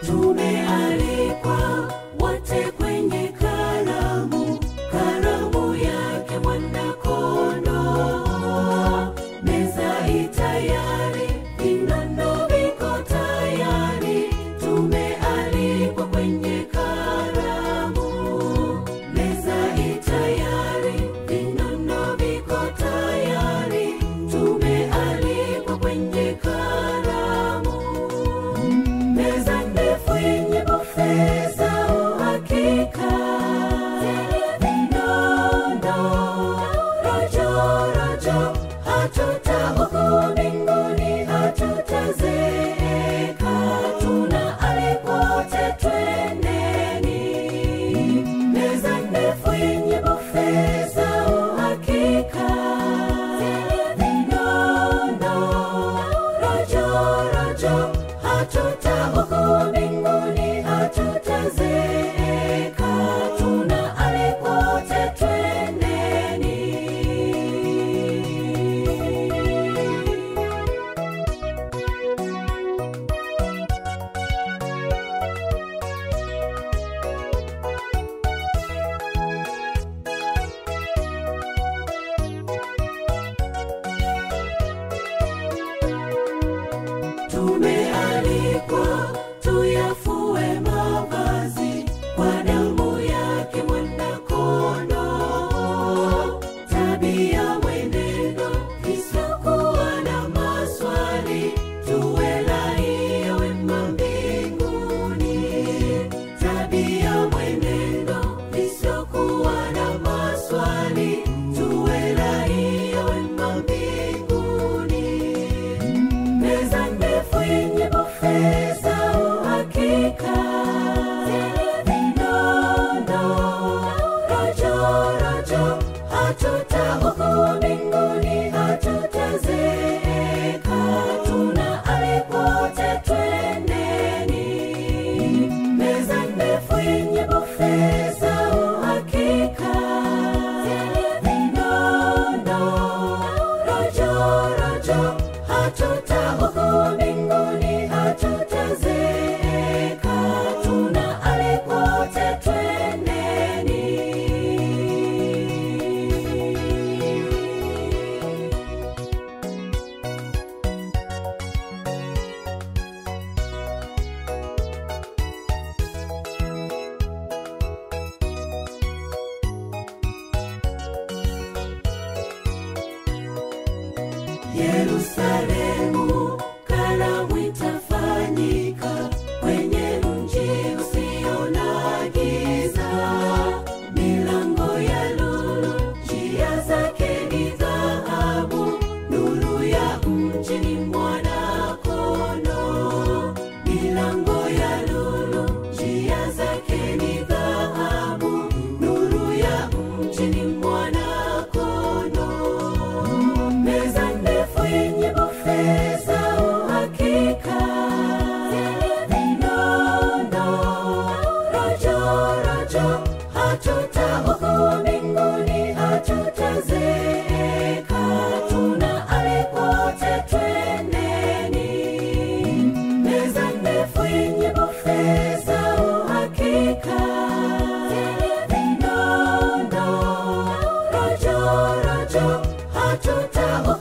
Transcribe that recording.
tumealikwa wote kwenye karamu, karamu yake mwana-kondoo. Meza i tayari, vinono viko tayari, tumealikwa kwenye karamu. Meza i tayari, vinono viko tayari, tumealikwa kwenye karamu. Meza ndefu yenye bufe za uhakika, zenye vinono rojo rojo, hatutaugua mbinguni, hatutazeeka, tunaalikwa wote, twendeni. Meza ndefu yenye bufe za uhakika, zenye vinono rojo rojo, hatutaugua mbinguni, hatutazeeka, tunaalikwa wote, twendeni. Tumealikwa tuyafue mavazi kwa damu yake mwana-kondoo. Tabia, mwenendo isiyokuwa na maswali, tuwe raia wema mbinguni. Tabia, mwenendo isiyokuwa na maswali, tuwe raia wema mbinguni. Meza ndefu yenye bufe za uhakika, zenye vinono rojo rojo, hatutaugua mbinguni, hatutazeeka, tunaalikwa wote, twendeni. Meza ndefu yenye bufe za uhakika, zenye vinono rojo rojo, hatutaugua mbinguni, hatutazeeka, tunaalikwa wote, twendeni. Yerusalemu, karamu itafanyika kwenye mji usio na giza. Milango ya lulu, njia zake ni dhahabu, nuru ya mji ni mwana-kondoo. Milango ya lulu, njia zake ni dhahabu, nuru ya mji ni mwana-kondoo. Meza ndefu yenye bufe za uhakika, zenye vinono rojo rojo, hatutaugua mbinguni, hatutazeeka, tunaalikwa wote, twendeni. Meza ndefu yenye bufe za uhakika, zenye vinono rojo rojo, hatutaugua